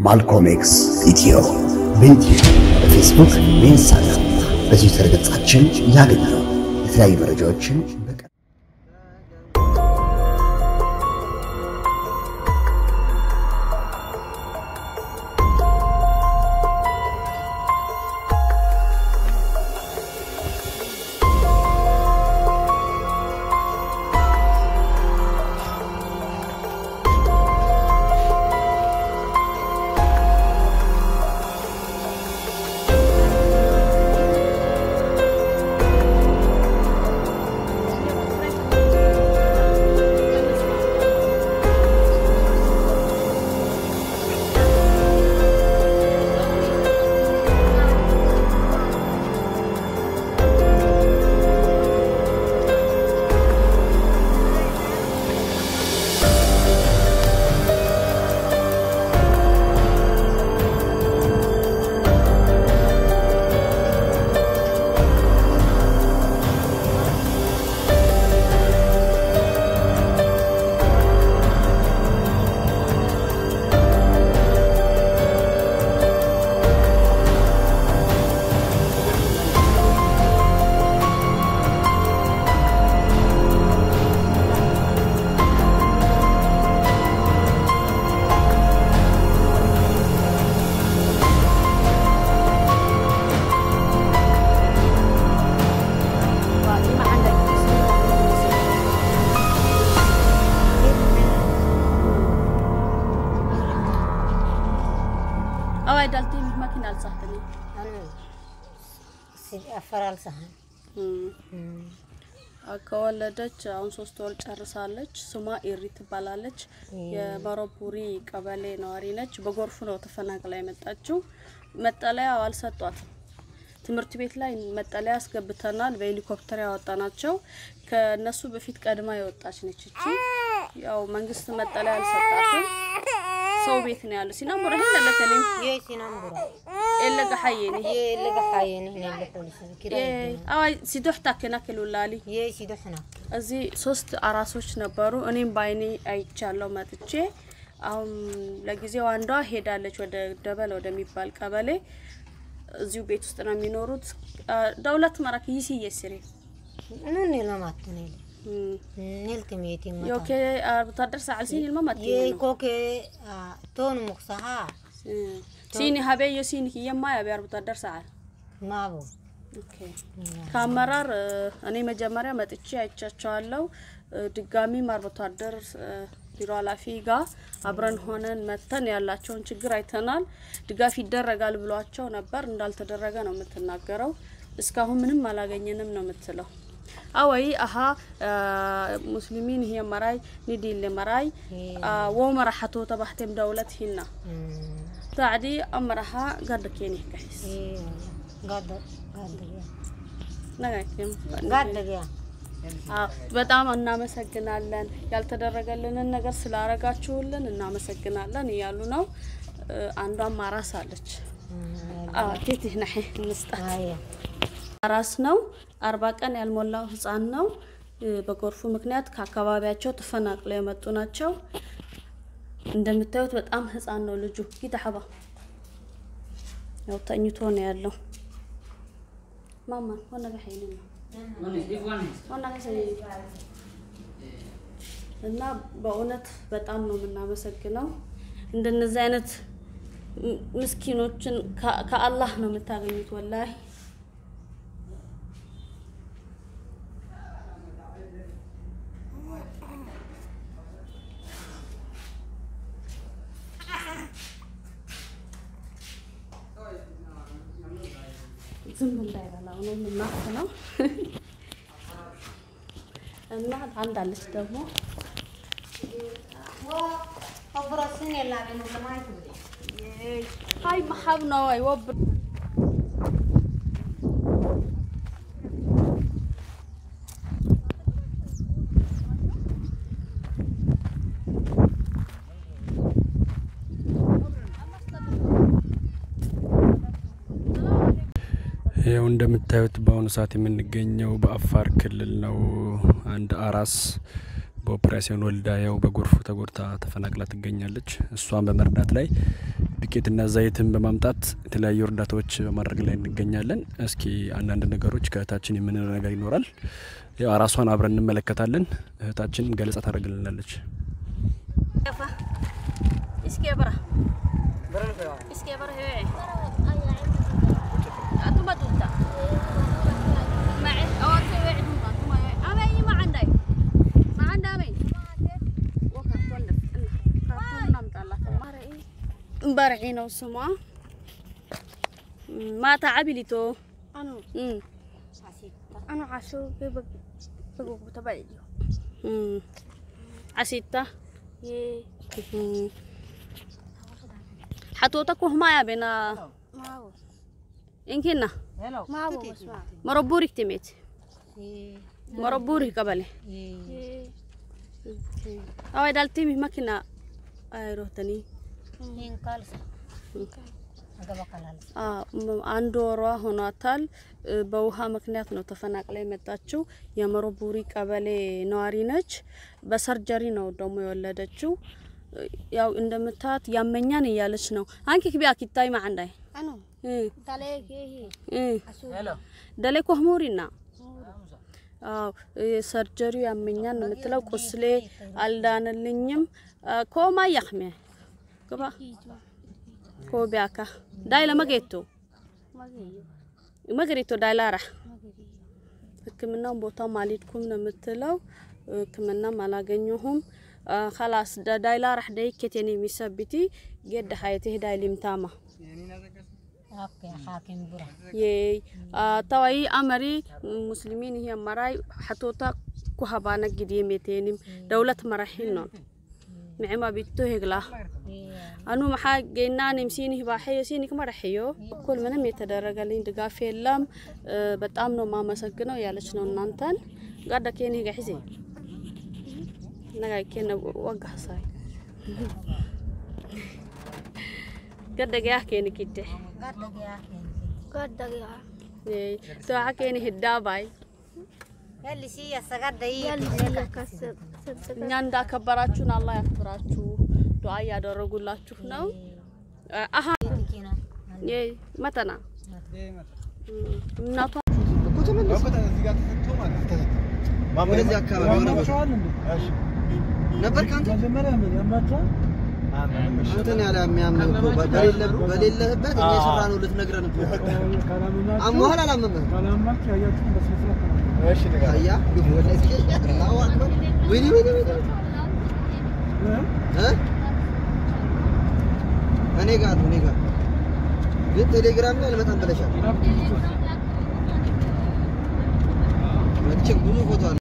ማልኮም ኤክስ ኢትዮ በዩትዩብ በፌስቡክ በኢንስታግራም በትዊተር ገጻችን ያገኛሉ። የተለያዩ መረጃዎችን በቀ away dhaltay makin alsahtani አፈራልሰሃል ከወለደች አሁን ሶስት ወር ጨርሳለች። ስሟ ኢሪ ትባላለች። የመረቡሪ ቀበሌ ነዋሪ ነች። በጎርፉ ነው ተፈናቅላ የመጣችው። መጠለያ አልሰጧትም። ትምህርት ቤት ላይ መጠለያ አስገብተናል። በሄሊኮፕተር ያወጣናቸው ከነሱ በፊት ቀድማ የወጣች ነች። እቺ ያው መንግስት መጠለያ አልሰጣትም። ሰው ቤት ነው ያለው። ሲና ሙረህ ለለከለም የይ ሲናም ቡራ ኤለጋ ሐየኒ የይ ለገሓየን ህነ ለፖሊስ ኪራይ አዋይ ሲዶሕታ ከና ክልውላሊ የይ ሲዶሕና እዚህ ሶስት አራሶች ነበሩ። እኔም በአይኔ አይቻለው መጥቼ። አሁን ለጊዜው አንዷ ሄዳለች ወደ ደበል ወደሚባል ቀበሌ። እዚሁ ቤት ውስጥ ነው የሚኖሩት። ደውለት መራክ ይሲ የስሪ ኑን ለማት ነል ኔል ከሚቲ ዮኬ ወታደር ሰዓል ሲኒ ልመማት የይ ኮኬ ቶን ሙክሳሃ ሲኒ ሀቤዮ ሲኒ የማ ያቢያር ወታደር ሰዓል ማቡ ኦኬ ከአመራር እኔ መጀመሪያ መጥቼ አይቻቸዋለሁ። ድጋሚም አርብቶ አደር ቢሮ ኃላፊ ጋር አብረን ሆነን መተን ያላቸውን ችግር አይተናል። ድጋፍ ይደረጋል ብሏቸው ነበር። እንዳልተደረገ ነው የምትናገረው። እስካሁን ምንም አላገኘንም ነው የምትለው። awai aha muslimin hiya maray nidile maray wo maraxato tabaxtem dawlad hina tacdi amaraha gadha keni kaxis ጋደ ጋደ nagakim ጋደ በጣም እናመሰግናለን። ያልተደረገልንን ነገር ስላረጋችሁልን እናመሰግናለን እያሉ ነው። አንዷም አራስ አለች። ቴት ናሒ እንስጣት አየ አራስ ነው። አርባ ቀን ያልሞላው ህፃን ነው። በጎርፉ ምክንያት ከአካባቢያቸው ተፈናቅለው የመጡ ናቸው። እንደምታዩት በጣም ህፃን ነው ልጁ። ይታሐባ ያው ተኝቶ ነው ያለው። ማማ ሆነ በሐይል ነው ሆነ እና በእውነት በጣም ነው የምናመሰግነው። እንደነዚህ አይነት ምስኪኖችን ከአላህ ነው የምታገኙት ወላሂ ዝም እንዳይበላው ነው የምናፍነው። እና አንድ አለች ደግሞ ወብረስን የላገኑ ለማየት ሀይ መሀብ ነው አይ ወብ ይኸው እንደምታዩት በአሁኑ ሰዓት የምንገኘው በአፋር ክልል ነው። አንድ አራስ በኦፕሬሽን ወልዳ ያው በጎርፉ ተጎድታ ተፈናቅላ ትገኛለች። እሷን በመርዳት ላይ ዱቄትና ዘይትን በማምጣት የተለያዩ እርዳታዎች በማድረግ ላይ እንገኛለን። እስኪ አንዳንድ ነገሮች ከእህታችን የምንለው ነገር ይኖራል። ያው ራሷን አብረን እንመለከታለን። እህታችን ገለጻ ታደርግልናለች። Iske bara. Iske bara hee. Atuma tunta. Ma'i awal se we'i tunta atuma hee. Ame yi ma andai. Ma anda ame. Wa karton da. Karton nam tala. Mara'i. Mbar'i ነው ስሟ ማታ ዓቢሊቶ Anu, እም anu asu ke bag bagu tabal yo. እም ዓሲታ Ye, ሓቶታ ኩህማ ያ ቤና mau. እንኪና Mau basma. መረቡሪክ ትሜት Ye, መረቡሪ ቀበሌ ye. awai daltimi makina አይሮተኒ Yin kalsa. Aga bakalal. አንድ ወሯ ሆኗታል። እ፣ በውሃ ምክንያት ነው ተፈናቅላ የመጣችው። የመረቡሪ ቀበሌ ነዋሪ ነች። በሰርጀሪ ነው ደግሞ የወለደችው። እ፣ ያው እንደምታት ያመኛን እያለች ነው። አንኪ ክቢ አኪታይ ማዕንዳይ Anu, እ፣ tale ke hi. እ፣ Asu. ደሌ ኮህሙሪና አዎ እ፣ ሰርጀሪው ያመኛን ነው የምትለው። ቁስሌ አልዳንልኝም። እ፣ ኮማ ያክሜ ግባ ኮቢያካ ዳይ ለመጌቶ Magiyo. መገሪቶ ዳይላራ Magiyo. ሕክምናውን ቦታው አልሄድኩም ነው የምትለው። ሕክምናም አላገኘሁም። ከላስ ዳይላራ ደይኬቴን የሚሰብቲ ጌድ ሀየቴ ዳይ ሊምታማ Oke, hakim bura. የይ ተዋይ አመሪ ሙስሊሚን ይሄ መራይ ሐቶታ ኩሃባነ ግዲ ሜቴንም ደውለት መራሒን ነው ንዕማ ቢቶ ሄግላ Iya. አኑ መሓ ጌናንም ሲኒ ባሕዮ ሲኒ ክመረሕዮ እኩል ምንም የተደረገልኝ ድጋፍ የለም። እ፣ በጣም ነው ማመሰግነው ያለች ነው እናንተን ጋዳ ኬኒ ጋሒዜ ነጋ ኬነ ወጋሳይ ገዳ ገያ ኬኒ ኪቴ Gada ya. ገዳ ገያ ተዋዓ ኬኒ ህዳባይ Yalli si ya sagada yi. እኛ እንዳከበራችሁን አላህ ያክብራችሁ። ዱዓ እያደረጉላችሁ ነው። አሀ Kina. የ መተና እናቷ ወደዚህ አካባቢ ሆነ ነበር ከአንተ አንተን ያለ የሚያምህ እኮ በሌለ- በሌለህበት እኛ የሰራ ነው ልትነግረን እኮ አሞሃል አላመመህም? አያ ግፍ ወላሂ አላሁ አክበር ወይኔ ወይኔ ወይኔ እ እኔ ጋር ነው እኔ ጋር ግን ቴሌግራም ላይ አልመጣም ብለሻል። መቼም ብዙ ፎቶ አለ